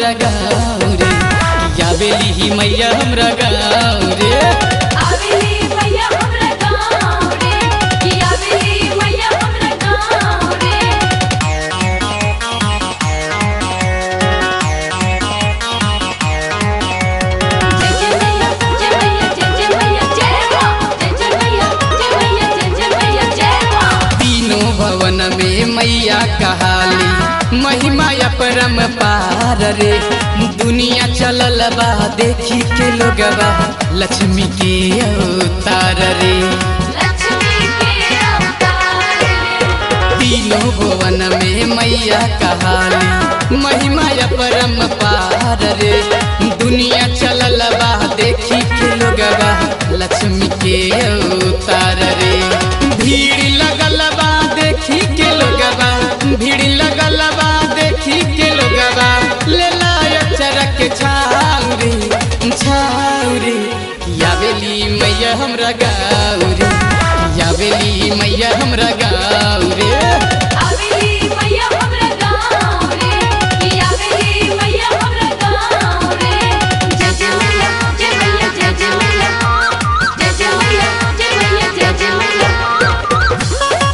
हमरा गाँव रे या बेली ही मैया हमरा गाँव रे आवेली मैया हमरा गाँव रे कि आवेली मैया हमरा गाँव रे जय जय मैया जय मैया जय जय मैया जय माँ जय जय मैया जय मैया जय जय मैया जय माँ तीनों भवन में मैया कहाली महिमा परम पार रे दुनिया चलल बा देखी के लोगवा लक्ष्मी के अवतार रे लक्ष्मी के अवतार रे तीनों भुवन में मैया कहाली महिमा परम पार रे दुनिया चलल बा देखी के लोगवा लक्ष्मी के अवतार रे भीड़ लगल बा देखी के लोगवा भीड़ लगल बा देखी के लोगवा ले लाय चरक छाउरी छाउरी यावेली मैया हमरा गाउरी यावेली मैया हमरा गाँव रे आवेली मैया हमरा गाँव रे कि आवेली मैया हमरा गाँव रे जय जय मैया जय मैया जय जय मैया जय जय मैया जय मैया जय जय मैया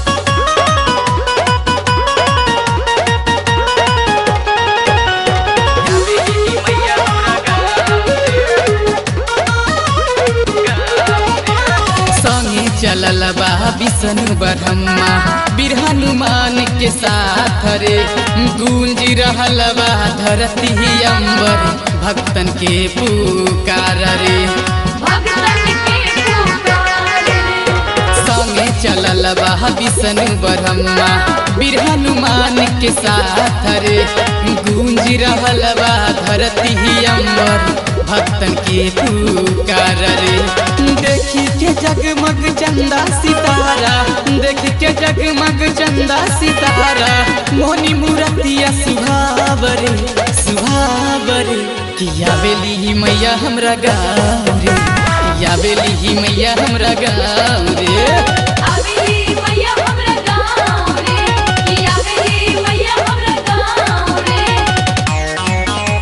संगे चलल बा विष्णु ब्रह्मा बिरहनुमान के साथ रे गूंज रहल बा धरती अंबर भक्तन के पुकार रे भगतन के पुकार रे संगे चलल बा विष्णु ब्रह्मा बिरहनुमान के साथ रे गूंज रहल बा धरती अंबर भक्तन के पुकार रे देखी के जगमग चंदा सितारा देखी के जगमग चंदा सितारा मोनी मूर्तिया सुहावरे सुहावरे किया बेली मैया हमरा गाँव रे या बेली ही मैया हमरा गाँव रे आवेली मैया हमरा गाँव रे कि आवेली मैया हमरा गाँव रे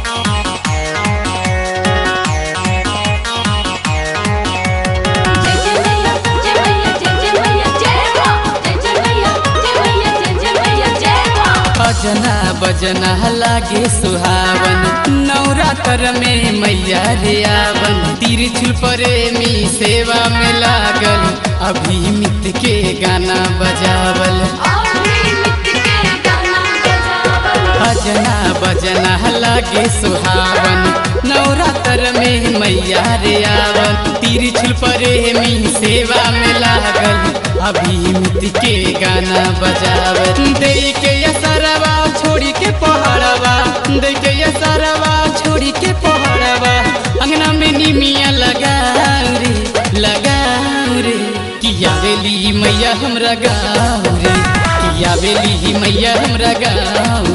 जय जय मैया जय मैया जय जय मैया जय माँ जय जय मैया जय मैया जय जय मैया जय माँ अजना बजना लागे सुहावन नवरात्र में मैया रे आवन तिरछुल प्रेमी सेवा में लागल अभिमित के गाना बजावल आवेली मिट के गाना बजावल अजना बजना लागे सुहावन नवरात्र में मैया रे आवन तिरछुल प्रेमी सेवा में लागल अभिमित के गाना बजावल दे के असरवा छोड़ी के पहाड़वा दे के असरवा छोड़ी के पहाड़वा अंगना में निमिया लगाऊ रे लगाऊ रे किया बेली मैया हमरा गाँव रे किया बेली मैया हमरा गाँव